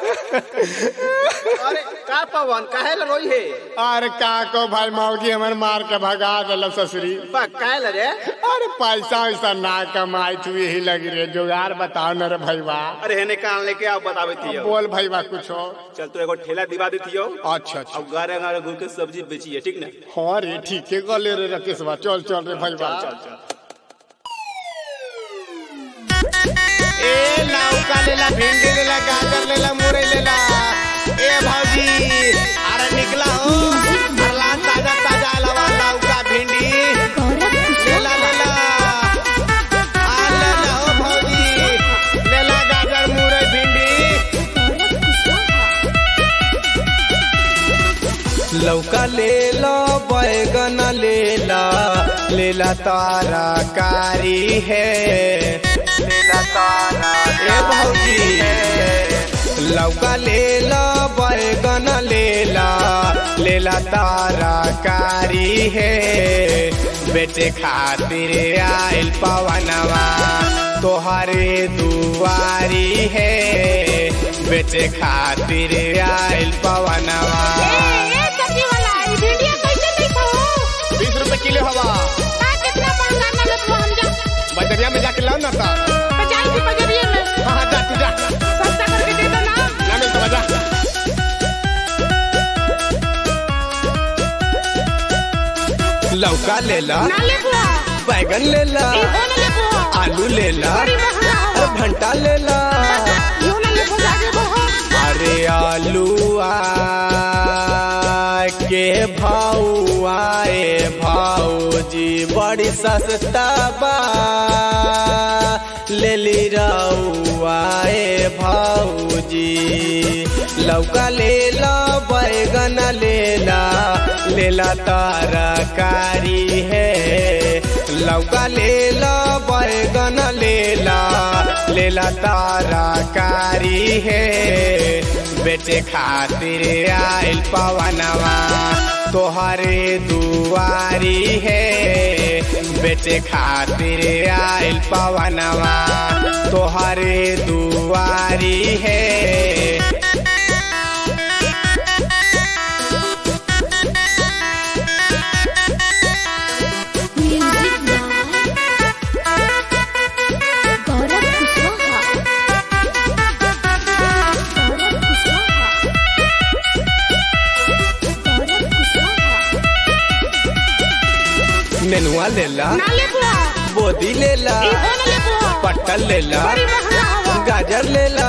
अरे का पवन काहे ला रोई है अरे का को भाई मौगी हमर मार के भगा दिल ससुरी बा काहे ला रे अरे पैसा वैसा ना कमाई तू यही लगी रे जुगाड़ बताओ न रे भैया अरे हेने कान लेके आओ बतावे थियो बोल भैया कुछ हो चल तू एगो ठेला दिवा देथियो अच्छा अच्छा अब गारे गारे घूर के सब्जी बेचिए ठीक ना हाँ रे ठीक है गले रे रकेश बा चल चल रे भैया चल चल ए लौका लेला भिंडी लेला गाजर लेला मुरई लेला ए भौजी अरे निकला हो अरला ताजा ताजा अलावा लौका भिंडी लेला लेला आ लेला हो भौजी लेला गाजर मुरई भिंडी लौका लेला बैगन लेला लेला तारा कारी है लेला तारा ए भौजी लौका लेला बैगन लेला लेला तारा कारी है बेटे खातिर आइल पवनवा तोहरे दुआरी है बेटे खातिर आइल पवनवा बीस रुपए किलो हवा बजरिया में जाके लाओ ना ता हाँ हाँ जा तू जा ना मिल तो जा लौका लेला बैगन लेला आलू लेला अरे भंटा लेला अरे आलूआ के भाऊआ ए भाऊजी बड़ी सस्ता बा ले ली रउआ ए भाऊजी लौका लेला बैगन लेला लेला तरकारी है लौका लेला बैगन लेला लेला तरकारी है बेटे खातिर आइल पवनवा तोहरे दुआरी है बेटे खातिर आइल पवनवा तोहरे दुआरी है नेनुआ लेला बोदी लेला पट्टल लेला गाजर लेला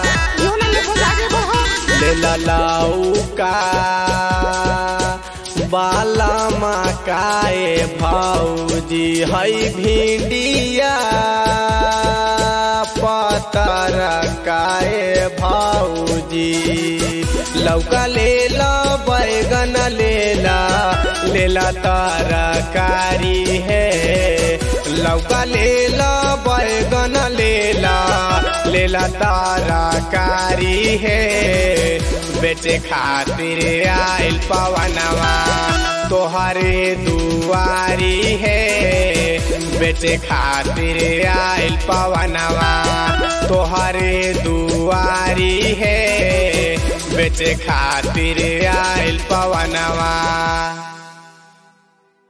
लेला लाउका बाला मकाए भाऊजी हई भिंडिया पतर काए भाऊजी लौका लेला बैगन लेला लेला तरकारी है लौका लेला बैगन लेला लेला तरकारी है बेटे खातिर आइल पवनवा तोहरे दुआरी है बेटे खातिर आइल पवनवा तोहरे दुआरी है बेटे खातिर आइल पवनवा